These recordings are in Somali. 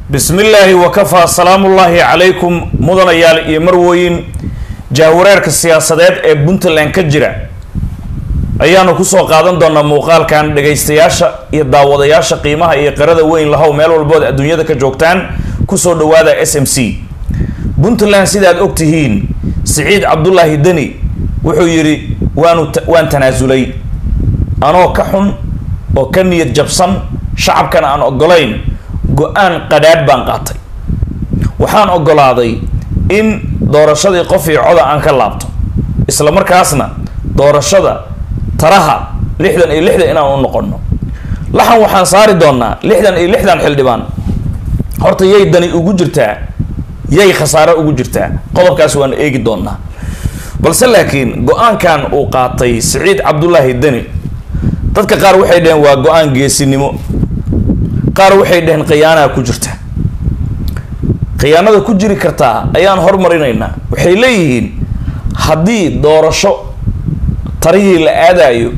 bismi illaahi wakafaa salaamullaahi calaykum mudanayaal iyo marwooyin jahwareerka siyaasadeed ee puntland ka jira ayaanu kusoo qaadan doonaa muuqaalkan dhagaystayaasha iyo daawadayaasha qiimaha iyo qirada weyn lahow meel walbood adduunyada ka joogtaan kusoo dhawaada s m c puntland sidaad og tihiin siciid cabdulaahi deni wuxuu yidhi waanu waan tanaasulay anoo ka xun oo ka niyad jabsan shacabkana aan ogolayn go-aan qadhaadh baan qaatay waxaan ogolaaday in doorashadii qof iyo coda aan ka laabto isla markaasna doorashada taraha lixdan iyo lixdan inaan u noqono laxan waxaan saari doonaa lixdan iyo lixdan xildhibaan horta yay dani ugu jirtaa yay khasaare ugu jirtaa qodobkaas waan eegi doonaa balse laakiin go-aankan uu qaatay siciid cabdulaahi deni dadka qaar waxay dhaheen waa go-aan geesinimo qaar waxay dhaheen khiyaanaa ku jirta khiyaanada ku jiri kartaa ayaan hormarinaynaa waxay leeyihiin haddii doorasho tarihii la aadayo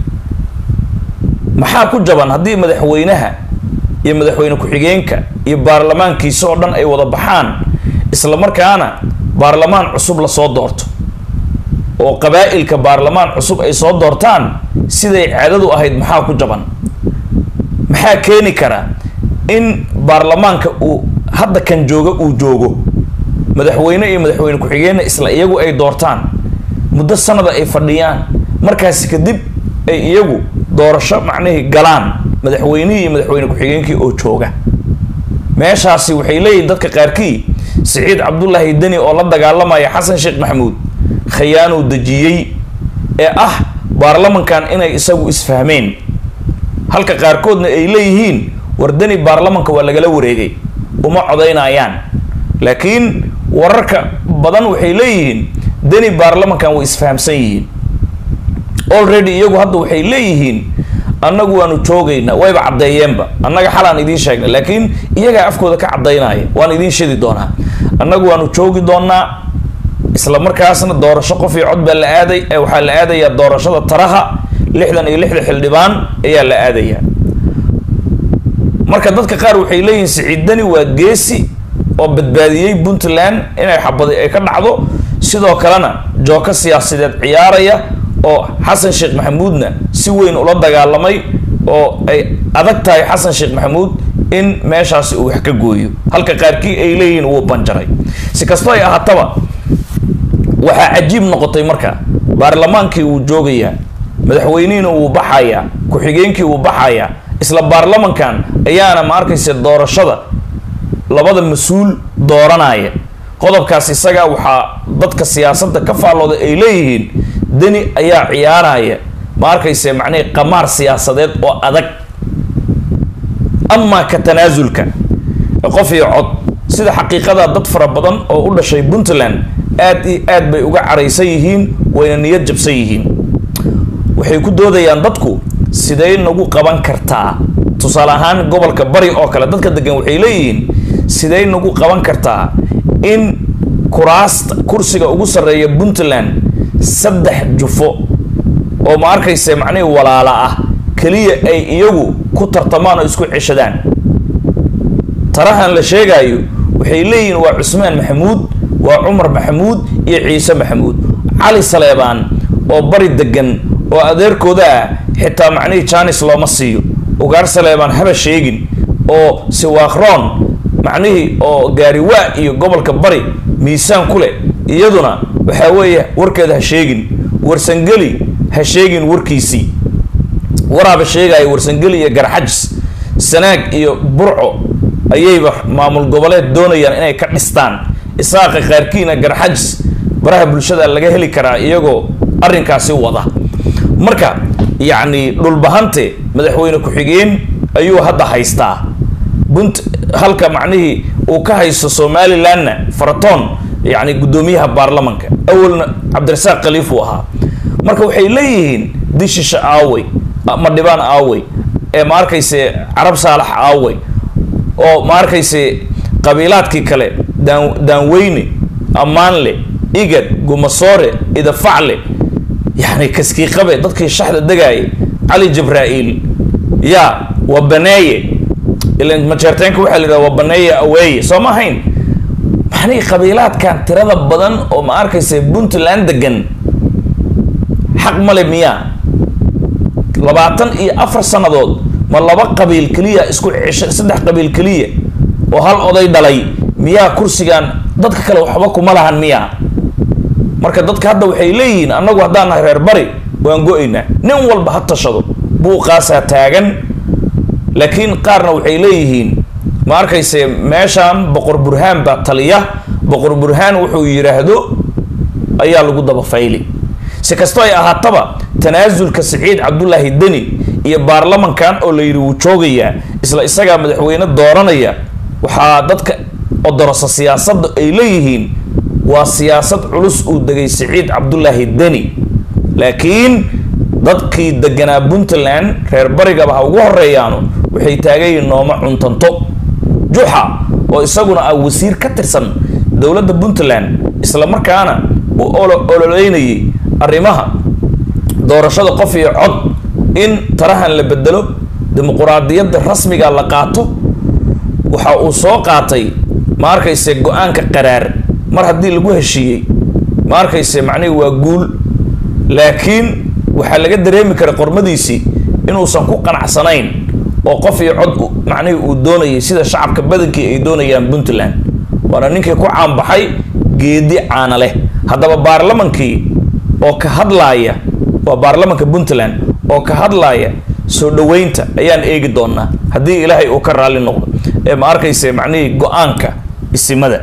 maxaa ku jaban haddii madaxweynaha iyo madaxweyne ku-xigeenka iyo baarlamaankiisa oo dhan ay wada baxaan isla markaana baarlamaan cusub lasoo doorto oo qabaa-ilka baarlamaan cusub ay soo doortaan siday caadadu ahayd maxaa ku jaban maxaa keeni kara in baarlamaanka uu hadda kan jooga uu joogo madaxweyne iyo madaxweyne ku-xigeenna isla iyagu ay doortaan muddo sanada ay fadhiyaan markaasi kadib ay iyagu doorasho macnihii galaan madaxweynihii iyo madaxweyne ku-xigeenkii oo jooga meeshaasi waxay leeyihin dadka qaarkii siciid cabdulaahi deni oo la dagaalamaya xasan sheekh maxamuud khayaanuu dejiyey ee ah baarlamankan inay isagu isfahmeen halka qaarkoodna ay leeyihiin war deni baarlamanka waa lagala wareegay uma codaynayaan laakiin wararka badan waxay leeyihiin deni baarlamankan way isfahamsan yihiin already iyagu hadda waxay leeyihiin annagu waanu joogaynaa wayba caddeeyeenba annaga xalaan idiin sheegnay laakiin iyagaa afkooda ka caddaynaya waan idiin shidi doonaa annagu waanu joogi doonaa isla markaasna doorasho qof iyo cod baa la aaday waxaa la aadayaa doorashada taraha lixdan iyo lixda xildhibaan ayaa la aadayaa marka dadka qaar waxay leeyihiin siciidani waa geesi oo badbaadiyey puntland inay xabadi ay ka dhacdo sidoo kalena jooko siyaasadeed ciyaaraya oo xasan sheekh maxamuudna si weyn ula dagaalamay oo ay adag tahay xasan sheekh maxamuud in meeshaasi uu wax ka gooyo halka qaarkii ay leeyihiin wuu banjaray si kastoo ay ahaataba waxaa cajiib noqotay marka baarlamaankii wuu joogayaa madaxweynihiina wuu baxayaa ku-xigeenkii wuu baxayaa isla baarlamankan ayaana ma arkaysa doorashada labada mas-uul dooranaya qodobkaas isaga waxaa dadka siyaasadda ka faallooda ay leeyihiin deni ayaa ciyaaraya ma arkayse macnihii qamaar siyaasadeed oo adag amaa ka tanaasulka qof iyo cod sida xaqiiqada dad fara badan oo u dhashay puntland aad iyo aad bay uga caraysan yihiin wayna niyad jabsan yihiin waxay ku doodayaan dadku sidee nagu qaban kartaa tusaale ahaan gobolka bari oo kale dadka degan waxay leeyihiin sidee nagu qaban kartaa in kuraasta kursiga ugu sarreeya puntland saddex jufo oo ma arkayse macnihii walaala ah keliya ay iyagu ku tartamaan oo isku ceshadaan tarahan la sheegaayo waxay leeyihiin waa cusmaan maxamuud waa cumar maxamuud iyo ciise maxamuud cali saleebaan oo bari degan oo adeerkooda ah xitaa macnihii jaanis looma siiyo ugaar saleebaan haba sheegin oo siwaakroon macnihii oo gaariwaa iyo gobolka bari miisaan ku leh iyaduna waxaa weeye warkeeda ha sheegin warsangeli ha sheegin warkiisii waraaba sheegaya warsangeli iyo garxajis sanaag iyo burco ayayba maamul goboleed doonayaan inay ka dhistaan isaaqa qaarkiina garxajis baraha bulshada laga heli karaa iyagoo arrinkaasi wada marka yacni dhulbahante madaxweyne ku-xigeen ayuu hadda haystaa bunt halka macnihii uu ka haysto somalilandna faratoon yacni guddoomiyaha baarlamanka awalna cabdirasaaq khaliif uu ahaa marka waxay leeyihiin dishisha aawey madhibaan aawey ee ma arkayse carab saalax aawey oo ma arkayse qabiilaadkii kale daan daanweyne ammaanle igad gumasoore idafacle yacni kaskiiqabe dadkii shaxda degaayay cali jibraa'iil yaa waa baneeye ilan majeerteenka waxaa la yidhaha waa baneeya aweeye soo ma ahayn maxnii qabiilaadkan tirada badan oo ma arkaysa puntland degan xaq male miyaa labaatan iyo afar sannadood ma laba qabiil keliya isku cesha saddex qabiil keliya oo hal oday dhalay miyaa kursigan dadka kale waxba kuma lahan miyaa marka dadka hadda waxay leeyihiin annagu haddaan nahay reer bari waan go-aynaa nin walba ha tashado buuqaasaa taagan laakiin qaarna waxay leeyihiin ma arkayse meeshaan boqor burhaan baa taliya boqor burhaan wuxuu yidhaahdo ayaa lagu daba fayli si kastoo ay ahaataba tanaasulka siciid cabdulaahi deni iyo baarlamankan oo la yidhi wuu joogayaa isla isagaa madaxweyne dooranaya waxaa dadka odorosa siyaasadda ay leeyihiin waa siyaasad culus uu degay siciid cabdulaahi deni laakiin dadkii deganaa puntland reer barigaba ha ugu horeeyaanu waxay taagayiin nooma cuntanto juxa oo isaguna ah wasiir ka tirsan dowladda puntland isla markaana u ololeynayay arrimaha doorashada qof iyo cod in tarahan la bedelo dimuquraadiyadda rasmiga la qaato waxa uu soo qaatay ma arkayse go-aanka qaraar mar haddii lagu heshiiyey ma arkayse macnihi waa guul laakiin waxaa laga dareemi karay qormadiisii inuusan ku qanacsanayn oo qof iyo cod macnihii uu doonayay sida shacabka badankii ay doonayaan puntland waana ninkii ku caanbaxay geedi caana leh haddaba baarlamankii oo ka hadlaaya waa baarlamanka puntland oo ka hadlaaya soo dhaweynta ayaan eegi doonaa haddii ilaahay uu ka raalli noqdo ee ma arkayse macnihii go-aanka isimada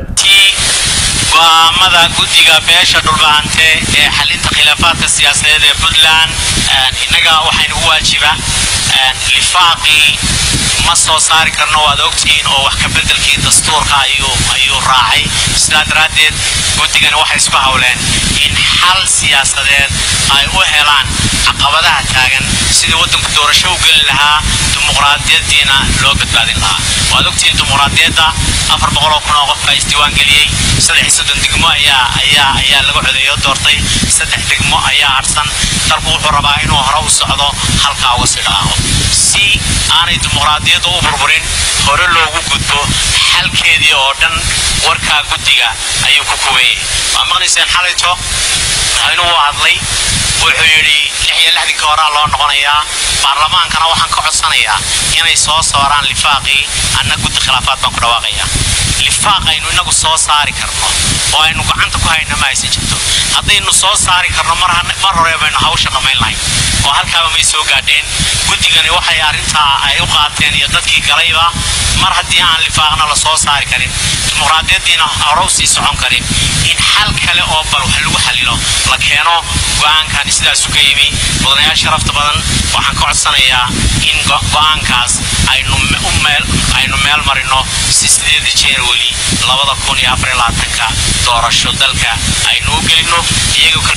go'aamada guddiga beesha dhulbahante ee xalinta khilaafaadka siyaasadeed ee puntland innaga waxaynu u waajiba lifaaqii ma soo saari karno waad ogtihiin oo wax kabeddelkii dastuurka ayuu ayuu raacay sidaa daraaddeed guddigani waxay isku howleen in xal siyaasadeed ay u helaan caqabadaha taagan sidii waddanku doorasho u geli lahaa dimuqraadiyaddiina loo badbaadin lahaa waad ogtihiin dimuqraadiyadda afar boqol oo kun oo qofka isdiiwaan geliyey saddex iyo soddon degmo ayaa ayaa ayaa laga codeeyo doortay saddex degmo ayaa harsan dalku wuxuu rabaa inuu hore u socdo halkaa uga sii dhaqaaqo si aanay dimuqraadiyadda u burburin hore loogu gudbo xalkeedii oo dhan warkaa guddiga ayuu ku kubeeyey waa maqnayseen xalayto inuu hadlay wuxuu yidhi lix iyo lixdinkii horaa loo noqonayaa baarlamaankana waxaan ka codsanayaa inay soo saaraan lifaaqii anna guddi khilaafaad baan ku dhawaaqayaa lifaaq aynu inagu soo saari karno oo aynu gacanta ku hayna ma aysan jirto haddaynu soo saari karno mar hore baynu hawsha dhammayn lahayn oo halkaaba may soo gaadheen guddigani waxay arrintaa ay u qaateen iyo dadkii galayba mar haddii aan lifaaqna la soo saari karin dimuqraadiyaddiina hore u sii socon karin in xal kale oo bal wax lagu xalilo la keeno go-aankani sidaasu ka yimi mudanayaal sharafta badan waxaan ka codsanayaa in go-aankaas aynu aynu meel marino si sideeda january labada kun iyo afar iyo labaatanka doorasho dalka aynu u gelino iyaga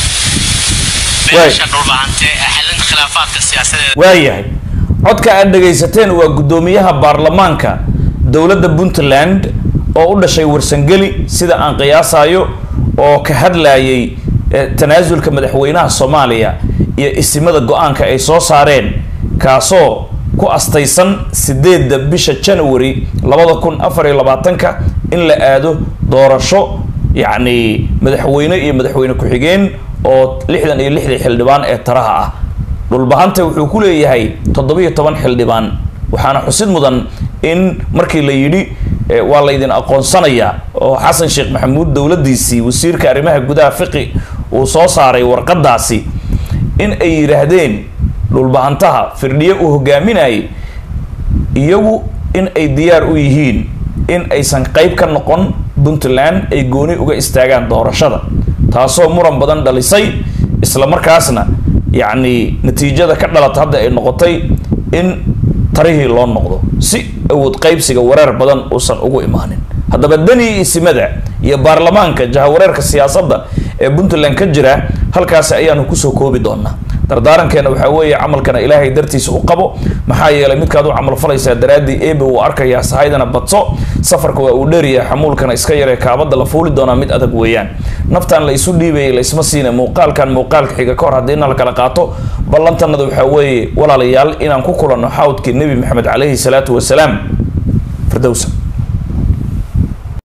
beesha dhulbahante ee xalinta khilaafaadka siyaasadeed waayahay codka aad dhagaysateen waa guddoomiyaha baarlamaanka dowladda puntland oo u dhashay warsangeli sida aan qiyaasayo oo ka hadlayay tanaasulka madaxweynaha soomaaliya iyo isimada go-aanka ay soo saareen kaasoo ku astaysan sideedda bisha january labada kun afar iyo labaatanka in la aado doorasho yacni madaxweyne iyo madaxweyne ku-xigeen oo lixdan iyo lixdii xildhibaan ee taraha ah dhulbahanta wuxuu ku leeyahay toddobiyo toban xildhibaan waxaana xusid mudan in markii la yidhi waa laydin aqoonsanayaa oo xasan sheekh maxamuud dowladdiisii wasiirka arrimaha gudaha fiqi uu soo saaray warqadaasi in ay yidhaahdeen dhulbahantaha firdhiye uu hogaaminayay iyagu in ay diyaar u yihiin in aysan qayb ka noqon puntland ay gooni uga istaagaan doorashada taasoo muran badan dhalisay isla markaasna yacni natiijada ka dhalata hadda ay noqotay in tarihii loo noqdo si awood qaybsiga wareer badan uusan ugu imaanin haddaba deni isimada iyo baarlamaanka jahawareerka siyaasadda ee puntland ka jira halkaasi ayaanu kusoo koobi doonaa dardaarankeena waxaa weeye camalkana ilaahay dartiisa u qabo maxaa yeelay midkaad u camal falaysaa daraaddii eebe uu arkayaa sahaydana badso safarka waa uu dheeriyaa xamuulkana iska yaree kaabada la fuuli doonaa mid adag weeyaan naftan la isu dhiibayay la isma siina muuqaalkan muuqaalka xiga ka hor haddii na la kala qaato ballantanada waxaa weeye walaalayaal inaan ku kulanno xawdkii nebi maxamed calayhi salaatu wasalaam firdowsa